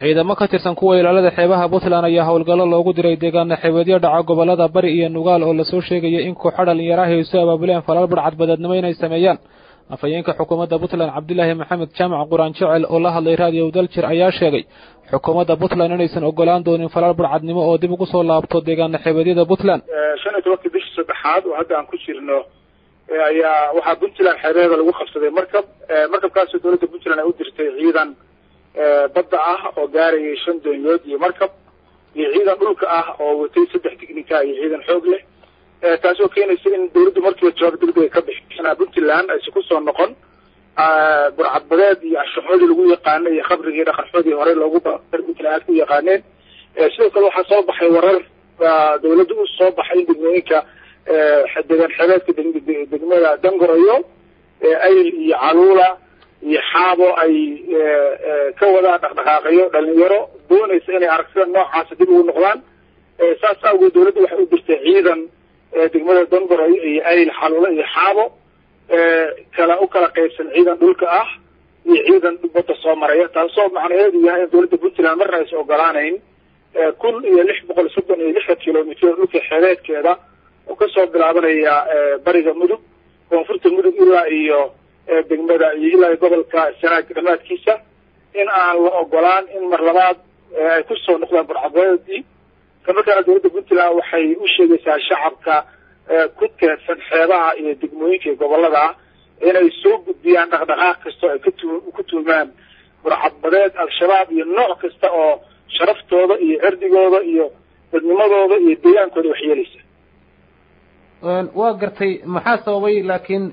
ciidamo ka tirsan kuwa ilaalada xeebaha puntland ayaa howlgallo loogu diray deegaana xeebeedyo dhaca gobollada bari iyo nugaal oo lasoo sheegaya in kooxo dhalinyaraha ay soo abaabuleen falal badhcad badeednimo inay sameeyaan afhayeenka xukuumadda puntland cabdilaahi maxamed jaamac quraan jecel oo la hadlay raadiyo daljir ayaa sheegay xukuumadda puntland inaysan ogolaan doonin falal badhcadnimo oo dib ugu soo laabto deegaana xeebeedyada puntland shan iyo tobankii bishii saddexaad oo hadda aan ku jirno ayaa waxaa puntland xeebeeda lagu qabsaday markab markabkaasoo dowladda puntland ay u dirtay ciidan badda ah oo gaarayay shan doonyood iyo markab iyo ciidan dhulka ah oo watay saddex tignika iyo ciidan xoog leh taasoo keenaysa in dawladdu markiiba jawaab degdega ka bixisana puntland aysa kusoo noqon burcadbadeed iyo anshaxoodii lagu yaqaana iyo khabrigii dhaqanxoodii horey loogu puntland aad ku yaqaaneen sidoo kale waxaa soo baxay warar dawladda u soo baxay in degmooyinka deegaan xeebeedka degmada dangorayo ayl iyo caluula iyo xaabo ay ka wadaan dhaqdhaqaaqyo dhalinyaro doonaysa inay aragtida noocaasa dib ugu noqdaan saas awgeed dawladda waxay u dirtay ciidan degmada dangorayo iyo ayl xaluula iyo xaabo kala u kala qaybsan ciidan dhulka ah iyo ciidan badda soo maraya taasoo macnaheedu yahay in dawladda puntland marna aysa ogolaanayn kun iyo lix boqol soddon iyo lixdan kilomitr dhulka xeebeedkeeda oo kasoo bilaabanaya bariga mudug koonfurta mudug ilaa iyo degmada iyo ilaa iyo gobolka sanaag dhamaadkiisa in aan la ogolaan in mar labaad ay kusoo noqdaan burcadbadeedii islamarkaana dawladda puntland waxay u sheegaysaa shacabka ku teedsan xeebaha iyo degmooyinka iyo gobolada ah inay soo gudbiyaan dhaqdhaqaaq kasta oo ay katu ku tuumaan burcadbadeed al-shabaab iyo nooc kasta oo sharaftooda iyo cirdigooda iyo dadnimadooda iyo deegaankooda waxyeelaysa waa gartay maxaa sababay laakiin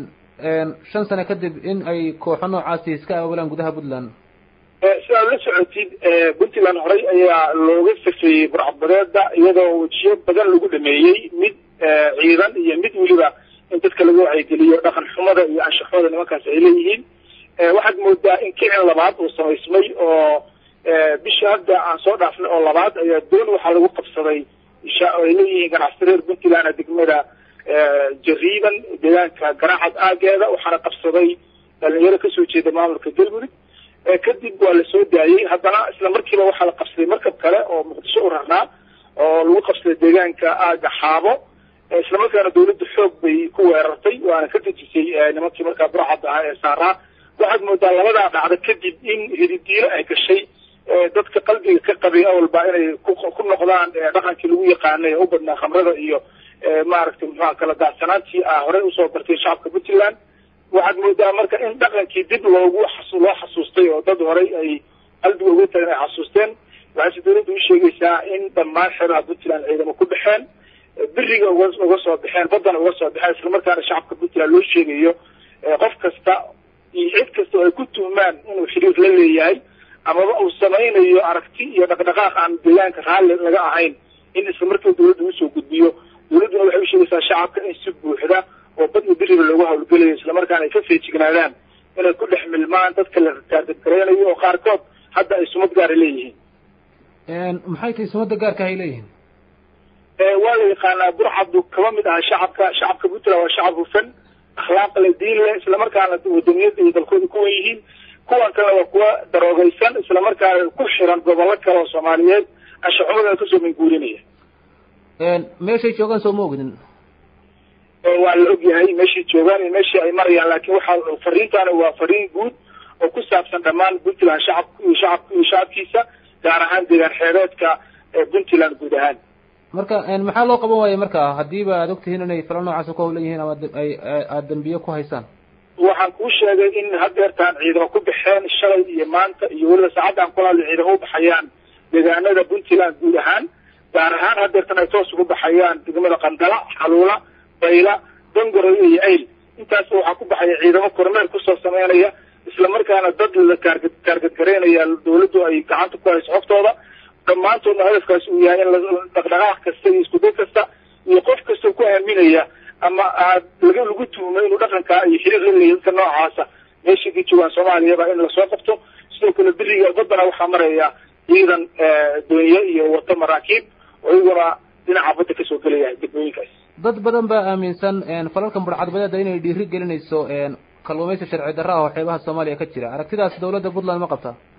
shan sano kadib in ay kooxo noocaasi iska aabulaan gudaha puntland sidaad la socotid puntland horey ayaa looga safeeyey burcadbadeeda iyadoo wejiyo badan lagu dhameeyey mid ciidan iyo mid weliba in dadka laga wacyigeliyo dhaqan xumada iyo anshaxooda nimankaas ay leeyihiin waxaad moodaa in kicin labaad uu samaysmay oo bishii hadda aan soo dhaafnay oo labaad ayaa doon waxaa lagu qabsaday ay leeyihiin ganacsi reer puntland degmada jariiban deegaanka garaacad aageeda waxaana qabsaday dhalinyaro kasoo jeeda maamulka galmudug kadib waa la soo daayey haddana isla markiiba waxaa la qabsaday markab kale oo muqdisho u rarnaa oo lagu qabsaday deegaanka aaga xaabo isla markaana dawladda xoog bay ku weerartay waana ka dejisay nimankii markaa burcadda ahaa ee saaraa waxaad moodaa labadaa dhacda kadib in hididiilo ay gashay dadka qalbiga ka qabay awalba inay ku noqdaan dhaqankii lagu yaqaanay u badnaa khamrada iyo maaragtay muxua kala daadsanaantii ah horey usoo bartay shacabka puntland waxaad moodaa marka in dhaqankii dib loogu loo xasuustay oo dad horey ay qalbiga uga tagan ay xasuusteen waxayse dawladda u sheegaysaa in dhammaan xeebaha puntland ciidamo ku baxeen beriga uga uga soo baxeen baddana uga soo baxeen islamarkaana shacabka puntland loo sheegayo qof kasta iyo cid kasta oo ay ku tuhmaan inuu xiriir la leeyahay amaba uu samaynayo aragti iyo dhaqdhaqaaq aan deegaanka raalli laga ahayn in isla markiiba dawladda usoo gudbiyo dawladduna waxay usheegaysaa shacabka in si buuxda oo bad iyo beriba loogu hawlgelayo islamarkaana ay ka feejignaadaan inay ku dhex milmaan dadka la taargadgaraynayo oo qaarkood hadda ay sumad gaara leeyihiin maxay tahay sumadda gaarka ay leeyihiin waa la yaqaanaa burcaddu kaba mid aha shacabka shacabka puntland waa shacab hufan akhlaaq le diin leh islamarkaana wadaniyada iyo dalkooda kuwan yihiin kuwan kalena waa kuwa daroogaysan islamarkaana ku xiran gobollo kale oo soomaaliyeed anshaxumadana kasoo minguurinaya meeshay joogaan soo ma ogdin waa la ogyahay meeshay joogaan iyo meeshii ay marayaan laakiin waxaa fariintaana waa fariin guud oo ku saabsan dhammaan puntland shacabka iyo shacabka iyo shacabkiisa gaar ahaan deegaan xeebeedka puntland guud ahaan marka maxaa loo qaban waaya marka haddiiba aad ogtihiin inay fala noocaas ku hawlan yihiin ama ay aada dambiye ku haysaan waxaan kuu sheegay in hadeertaan ciidamo ku baxeen shalay iyo maanta iyo weliba saacaddan kula hadla ciidamo u baxayaan deegaanada puntland guud ahaan gaar ahaan hadeertan ay toos ugu baxayaan degmada qandala xaluula bayla dangoroyo iyo ayl intaas waxaa ku baxaya ciidamo kormeer kusoo sameynaya islamarkaana dad la kaargad kaargadgaraynaya dawladdu ay gacanta ku hayso xogtooda dhammaantoodna hadafkaasi uu yahay in dhaqdhaqaaq kasta iyo iskuday kasta iyo qof kasta ku aaminaya ama aad laga lagu tuhmay inuu dhaqankaa iyo xiriir la leeyahy dadka noocaasa meeshay ka joogaan soomaaliyaba in lasoo qabto sidoo kale beriga baddana waxaa maraya ciidan doonye iyo wato maraakiib oo iyaguna dhinaca badda kasoo gelaya degmooyinkaas dad badan baa aaminsan falalkan burcadbadeeda inay dhiiri gelinayso kalluumaysi sharci darra ah oo xeebaha soomaaliya ka jira aragtidaas dawladda puntland ma qabtaa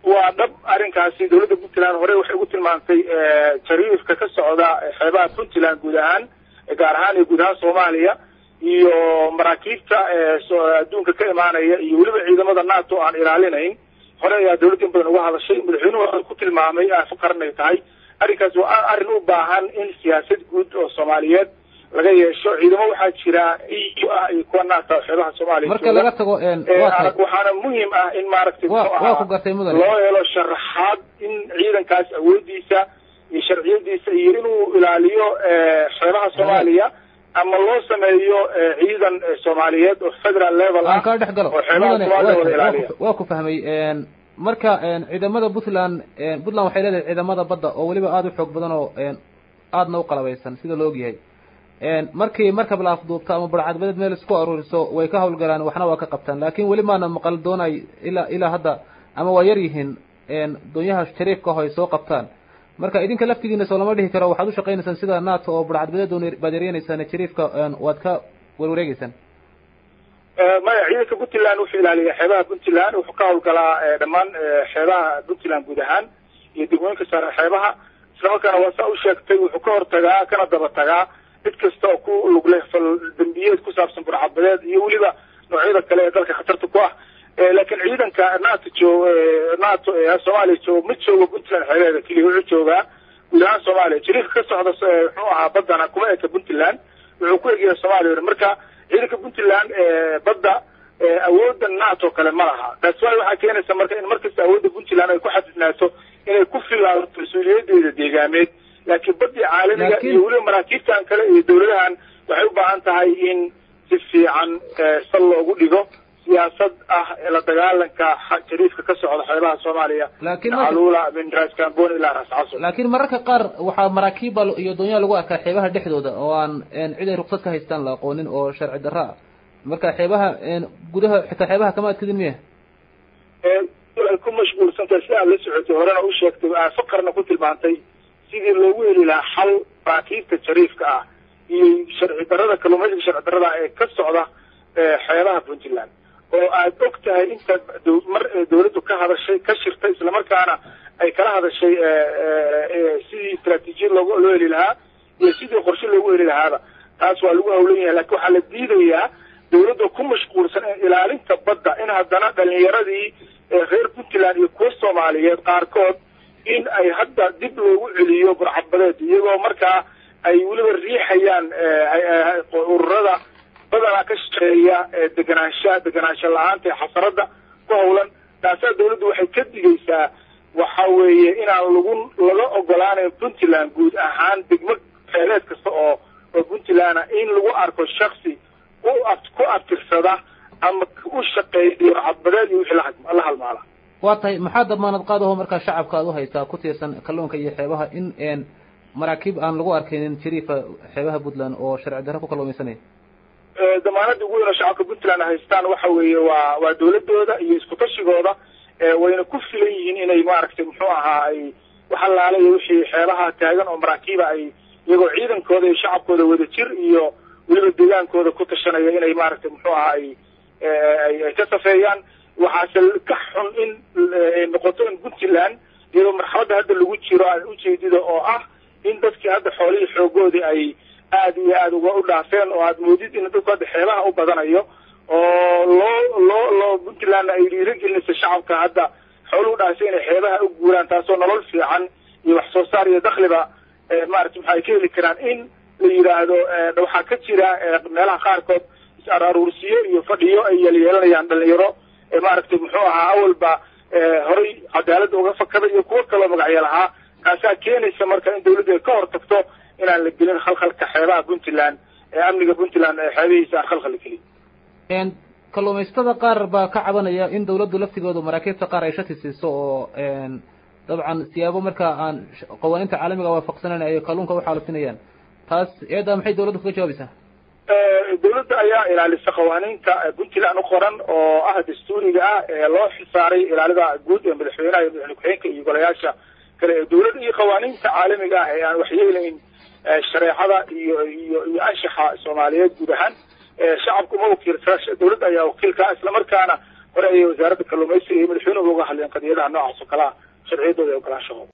waa dhab arrinkaasi dowladda puntland hore waxay ugu tilmaantay jariifka ka socda xeebaha puntland guud ahaan gaar ahaan iyo guud ahaan soomaaliya iyo maraakiibta adduunka ka imaanaya iyo weliba ciidamada nato aan ilaalinayn hore ayaa dowladda in badan uga hadashay madaxweynuhu ku tilmaamay aafo qaran ay tahay arrinkaas waa arrin u baahan in siyaasad guud oo soomaaliyeed laga yeesho ciidamo waxaa jira eu ah iyo kuwa naata xeebaha soomaaliya marka laga tago waxaana muhiim ah in maaragtay waa ku gartay mudan loo helo sharaxaad in ciidankaas awoodiisa iyo sharciyadiisa iyo inuu ilaaliyo xeebaha soomaaliya ama loo sameeyo ciidan soomaaliyeed oo federal level ah aan kaa dhex galo oo xeebaha soomaaliya wada ilaaliya waa ku fahmay marka ciidamada puntland puntland waxay leedahay ciidamada badda oo weliba aada u xoog badan oo aadna u qalabaysan sida la ogyahay markii markab la afduubto ama barcadbadeed meel isku aruuriso way ka hawlgalaan waxna waa ka qabtaan laakin weli maana maqal doonay ilaa ilaa hadda ama waa yar yihiin doonyaha shariifka ah ay soo qabtaan marka idinka laftigiina soo lama dhihi karo waxaad u shaqaynaysaan sida nato oo barcadbadeed baad yareynaysaan shariifka waad ka warwareegeysaan maya ciidanka puntland wuxuu ilaaliyaa xeebaha puntland wuxuu ka hawlgalaa dhammaan xeebaha puntland guud ahaan iyo degmooyinka saare xeebaha islamarkaana waa saa u sheegtay wuxuu ka hortagaa kana daba tagaa cid kasta oo ku lug leh fal dambiyeed ku saabsan burcadbadeed iyo weliba noocyada kale ee dalka khatarta ku ah laakiin ciidanka nato joog nato ee soomaaliya joog ma joogo puntland xeebeeda keliya wuxuu joogaa guud ahaan soomaaliya jariifka ka socda muxuu ahaa baddana kuma eka puntland wuxuu ku egyahay soomaaliya marka ciidanka puntland badda awoodda nato kale ma laha taas waay waxaa keenaysa marka in markasta awoodda puntland ay ku xadidnaato inay ku filaato mas-uuliyadeeda deegaameed laakiin badii caalamiga iyo weliba maraakiibtan kale iyo dawladahan waxay u baahan tahay in si fiican sal loogu dhigo siyaasad ah la dagaalanka jariifka ka socda xeebaha soomaaliya alula min ras cambon ilaa ras caso laakiin mararka qaar waxaa maraakiibba iyo doonyaha lagu arkaa xeebaha dhexdooda oo aan cid ay ruksad ka haystaan la aqoonin oo sharci darro ah marka xeebaha gudaha xitaa xeebaha kama adkadin miya ay ku mashquulsantahay si aad la socotay horena u sheegtay faqarna ku tilmaantay sidii loogu heli lahaa xal maraakiibta jariifka ah iyo sharci darrada kalluumaysiga sharci darrada ee ka socda xeebaha puntland oo aad og tahay inta mar dawladdu ka hadashay ka shirtay islamarkaana ay kala hadashay sidii istraatiijiyad loo loo heli lahaa iyo sidii qorshe loogu heli lahaaba taas waa lagu hawlan yahay lakin waxaa la diidayaa dawladda ku mashquulsan ilaalinta badda in haddana dhalinyaradii reer puntland iyo kuwa soomaaliyeed qaarkood in ay hadda dib loogu celiyo burcadbadeed iyagoo markaa ay weliba riixayaan ururada badanaa ka shaqeeya deganaansha deganaansho la-aanta ee xasaradda ku hawlan taasaa dawladdu waxay ka digaysaa waxa weeye inaan lagu laga ogolaanayn puntland guud ahaan degmo feeleed kasta oo oo puntland in lagu arko shaksi u ku abtirsada ama u shaqeeya burcadbadeed iyo wixii la halmaala waa tahay maxaa damaanad qaadaho markaa shacabka aad u haysaa ku tiirsan kalluunka iyo xeebaha in maraakiib aan lagu arkaynin jariifa xeebaha puntland oo sharci darro ku kalluumaysanaya damaanada ugu weyn oo shacabka puntland haystaan waxa weeye waa waa dawladooda iyo isku tashigooda wayna ku filan yihiin inay maaragtay muxuu ahaa ay waxalaala iyo wixii xeebaha taagan oo maraakiiba ay iyagoo ciidankooda iyo shacabkooda wada jir iyo weliba deegaankooda ku tashanaya inay maaragtay muxuu ahaa ay ay ka safeeyaan waxaase ka xun in noqoto in puntland iyadoo marxaladda hadda lagu jiro aan ujeedida oo ah in dadkii hadda xoolihii xoogoodii ay aada iyo aada uga u dhaafeen oo aad moodid in dadku hadda xeebaha u badanayo oo loo loo loo puntland ay dhiirigelinaysa shacabka hadda xooluhu dhaafay inay xeebaha u guuraan taasoo nolol fiican iyo wax soo saar iyo dakhliba maarata waxa ay ka heli karaan in la yidhaahdo waxaa ka jira meelaha qaarkood is-araruursiyo iyo fadhiyo ay yeelyeelanayaan dhalinyaro maaragtay muxuu ahaa awalba horay cadaaladda uga fakada iyo kuwo kaloo magacyo lahaa kaasaa keenaysa marka in dawladdu ay ka hor tagto inaan la gelin khalkhalka xeebaha puntland ee amniga puntland ee xeebihiisa aan khalkhal la gelin kalluumaysatada qaar baa ka cabanaya in dawladdu laftigoodu maraakiibta qaar ay shati siiso oo dabcan siyaabo markaa aan qawaaniinta caalamiga waafaqsanayn ay kalluunka uxaalufinayaan taas eedaa maxay dawladdu kaga jawaabaysaa dawladda ayaa ilaalisa qawaaniinta puntland u qoran oo ah dastuuriga ah ee loo xisaaray ilaalida guud ee madaxweynaha iyo madaxweyne ku-xigeenka iyo golayaasha kale ee dawladda iyo qawaaniinta caalamiga ah ee aan waxyeelayn shareecada iyo iyo iyo anshaxa soomaaliyeed guud ahaan shacabku ma wakiilsa dawladda ayaa wakiilka islamarkaana hore ayay wasaaradda kalluumaysiga iyo madaxweynuhu uga hadleen qadiyadaha noocaas oo kale ah sharciyadooda ee ogolaanshahooda